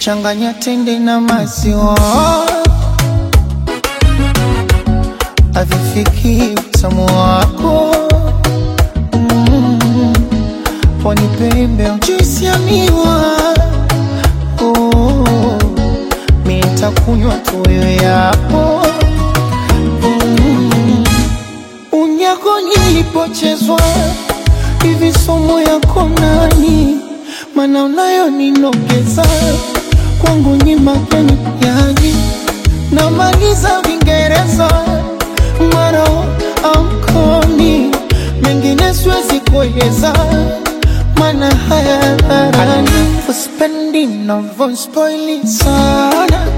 changanya tende na maziwa avifiki utamu wako mm. pwani pembe juisi ya miwa oh. mi nitakunywa tuyo yapo mm. unyako nilipochezwa hivi somo yako nani mana unayo ninogeza kwangu ni mageni yani namaliza vingereza maro amkomi mengine siwezi kueleza mana haya dharani uspendi navospoili sana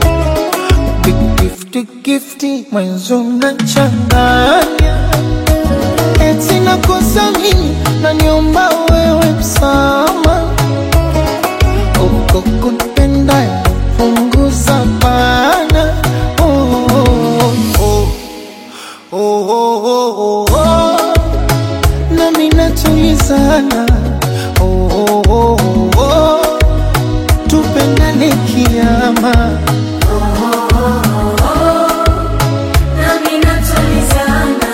gifti gifti mwenzo mnachanganya eti nakosa mimi naniomba wewe msama uko kunipenda punguza bana oh, oh, oh, oh, oh, oh, oh. nami natulizana oh, oh, oh, oh, oh. tupendane kiama nami natulizana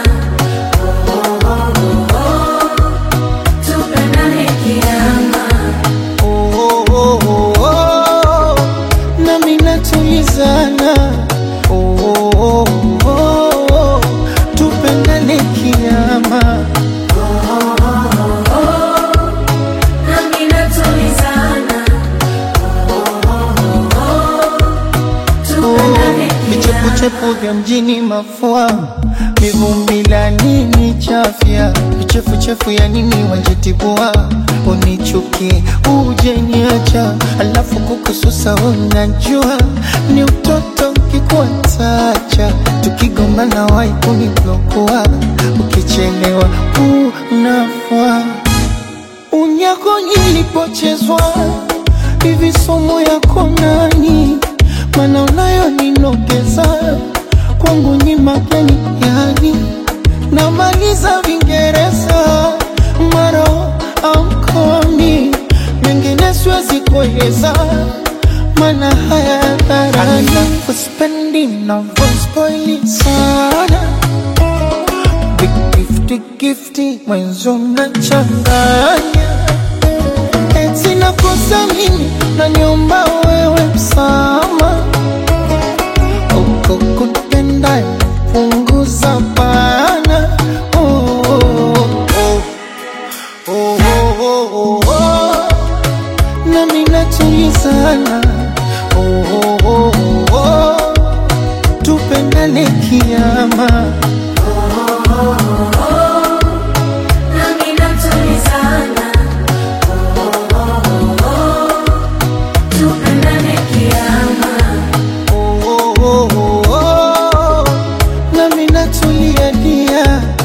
tupendane kiama oh, oh, oh, oh, oh. nami natulizana oh, oh, oh, oh. tupendane kiama nami natulizana tupendane vichepuchepu vya mjini mafua mivumbi la nini chafya vichefuchefu ya nini wanjitibua unichuki ujeniacha alafu kukususa unajua ni utoto kikuatacha tukigombana wai kuniblokua ukichelewa unafua unyako nilipochezwa hivi somo yako nani mana unayo ninogeza kwangu ni mageni yani namaliza vingereza maro amkomi mengine siwezi kueleza mana haya dharani uspendi navospoili sana gifti gifti mwenzo mnachanganya eti nakosa mimi naniomba wewe msama uko kunipenda punguza bana oh, oh, oh, oh, oh, oh, oh. nami natulizana oh, oh, oh, oh, oh. tupendane kiama nami natulizana tupendane kiama oh, oh, oh, oh, oh. nami natulia dia